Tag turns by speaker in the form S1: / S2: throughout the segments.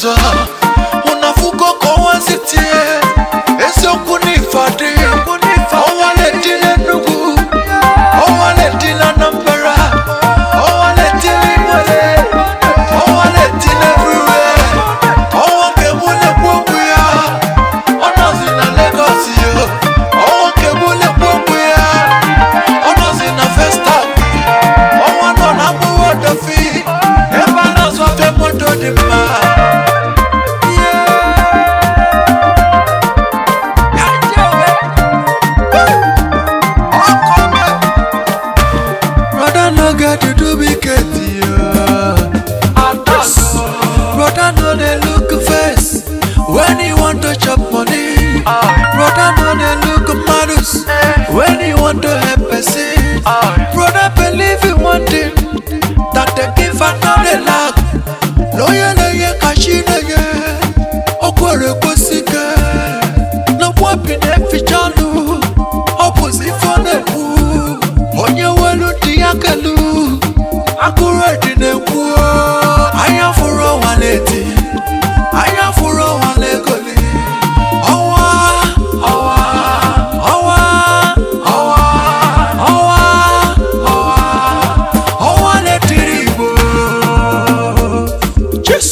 S1: ọzọ unafuko ka ọnwa si tie eziokwu n'ife adị ọnwa na-eti n'Enugu ọnwa na-eti n'Anambra ọnwa na-eti n'Imote ọnwa na-eti n'Enugu ọnwa ka emu na-ekwu okwu ya ọ nọzi na Lagos yo ọnwa ka emu na-ekwu okwu ya ọ nọzi na Festac ọnwa nọ na mgbụwa ọdọfi ebe a na-azụ afịa moto dị mma Brother no get to do big Brother no dey look face when he want to chop money. Brother no dey look madness when he want to help person. Brother believe in one thing that the giver no dey lack. Lóye lóye kashi lóye, okwere kwesike. N'ọgbọ bi na-eficha ọnụ, ọ bụzi ife ọ na-ekwu. Onye welu dị ya kelu, akụrụ edi na-ekwu. Anya fụrụ ọnwa na-eti, anya fụrụ ọnwa na-egoli. Ọnwa, ọnwa, ọnwa, ọnwa, ọnwa, ọnwa, ọnwa na-etiri Igbo. Yes.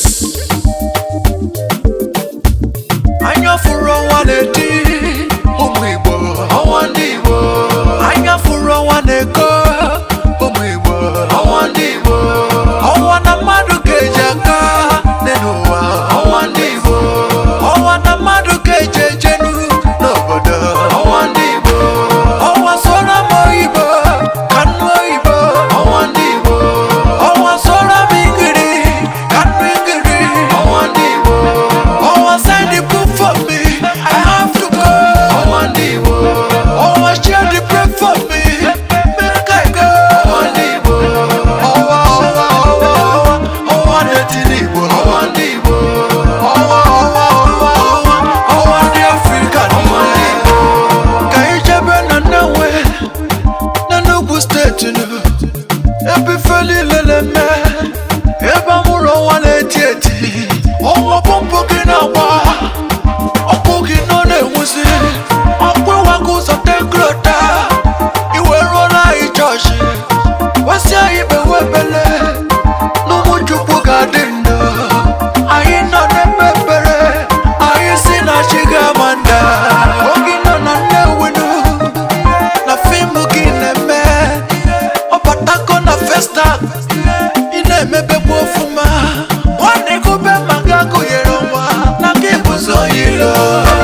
S1: Anya fụrụ ọnwa na-eti ụmụ Igbo ọnwa ndị Igbo anya fụrụ ọnwa na-eko ụmụ Igbo ọnwa ndị Igbo ọnwa na mmadụ ga-eji aka n'elu ụwa ọnwa ndị Igbo ọnwa na mmadụ ga-eji ejenu n'obodo ọnwa ndị Igbo ọnwa soro m oyibo ka nnu oyibo ọnwa ndị Igbo ọnwa soro m igiri ka nnu igiri ọnwa ndị Igbo ọnwa send the book for me I have to go ọnwa ndị Igbo ọnwa share the bread for me make I go ọnwa ndị Igbo ọnwa ọnwa ọnwa ọnwa ọnwa na-eti n'Igbo ọnwa ndị Igbo ọnwa ọnwa ọnwa ọnwa ọnwa ndị Afrịka ọnwa ndị Igbo ka anyị jebe na Nnewi n'Enugu steeti nụ ebe ife niile na-eme ebe amụrụ ọnwa na-eti eti ọnwa pọmpụ gị na-agba ọkpụ gị nọ na-enwuzi ọkpụ ịwago ụzọ tegrota iwe ruola anyị chọọchị wesị anyị bewe ebele n'ụmụ chukwu ga-adị ndụ anyị nọ na-eme ekpere anyị si na chi ga-ama nda oge nọ na Nnewinu na fim gị na-eme ọbatako na Festac ị na-emebekwa ọfụma nwanne gụbe maka gụnyere nwa na gị bụzo yilo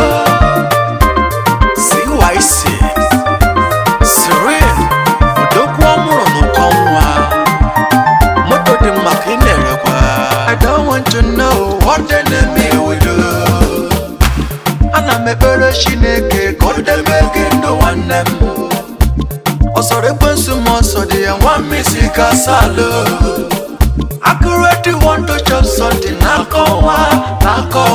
S1: CYC Cyril odogwu ọmụrụ n'ụkọ nwa moto dị mma ka ị na-erekwa I don't want to know what the enemy will do ana m ekpere Chineke ka ọ debe gị ndụ nwanne m ọsọrọ ekwensu m ọsọ dị ya nwa mmisi ka salụ akụrụ edi want to chop something n'aka ọnwa n'aka